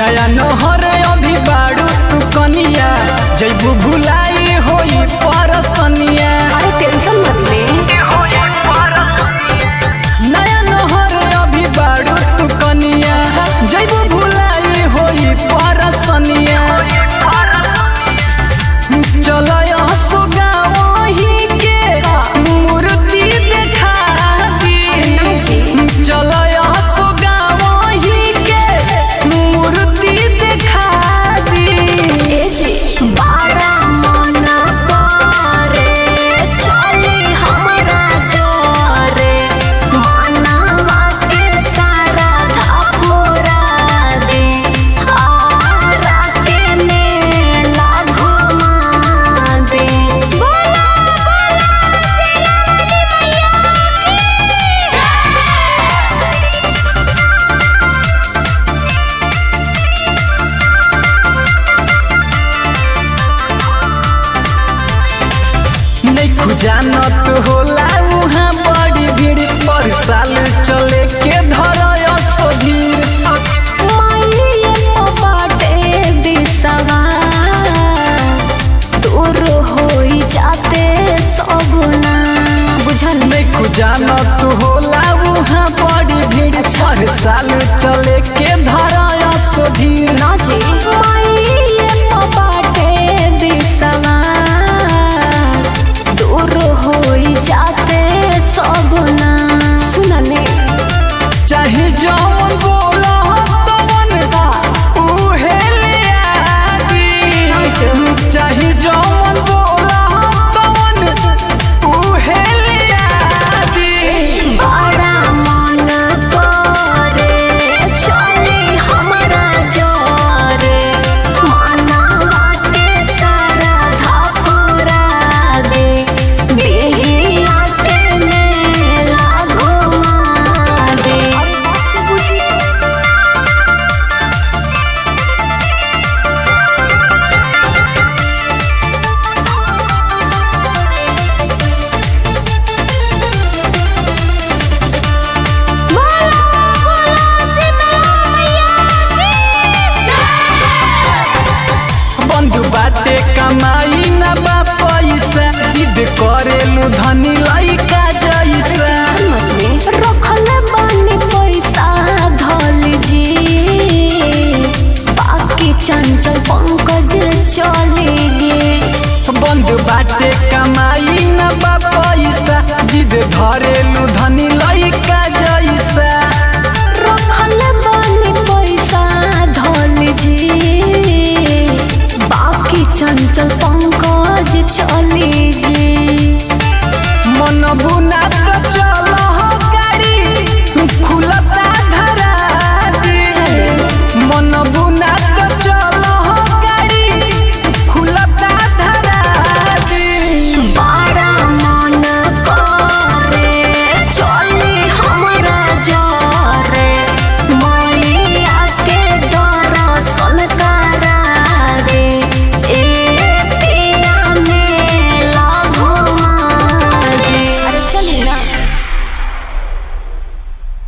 नया नहर अभी बाड़ू तू कनिया जैबू भुलाई होई परसनिया अरे टेंशन मत ले नया नहर अभी बाड़ू तू कनिया जैबू भुलाई होई परसनिया चल सुगावही के मूर्ति देखा दी चल सुगावही के मूर्ति देखा दी ए जी बारा मन करे चली हमरा जोरे मनवा के सारा धापुरा दे आरा के मेला घुमा दे बोला बोला नहीं खुजानत होला उहाँ बड़ी भीड़ पर साल चले के धर असधीर माये बाटे दिसवा दूर होई जाते सबना बुझल नहीं खुजानत होला उहाँ बड़ी भीड़ पर साल चले के धर असधीर ना जी माये बाटे दिसवा दूर होई जाते सबना सुनने चाहे जौन बोला तवन उहे ले आदी चाहे जौन बोला तवन उहे ले आदी बड़ा मन करे चली हमरा जोरे मनवा के सारा धापुरा दे बिहिया के मेला घुमा दे बंधु बाटे कमाई न बा पैसा जिद करेलू धनी लइका जैसा रखल बानी पैसा धल जी बाकी चंचल पंकज चलेगी बंधु बाटे कमाई न बा पैसा जिद धरेलू धनी लइका जैसा रखल बानी पैसा धल जी बाकी चंचल पंकज चले जी मन बुना तो चल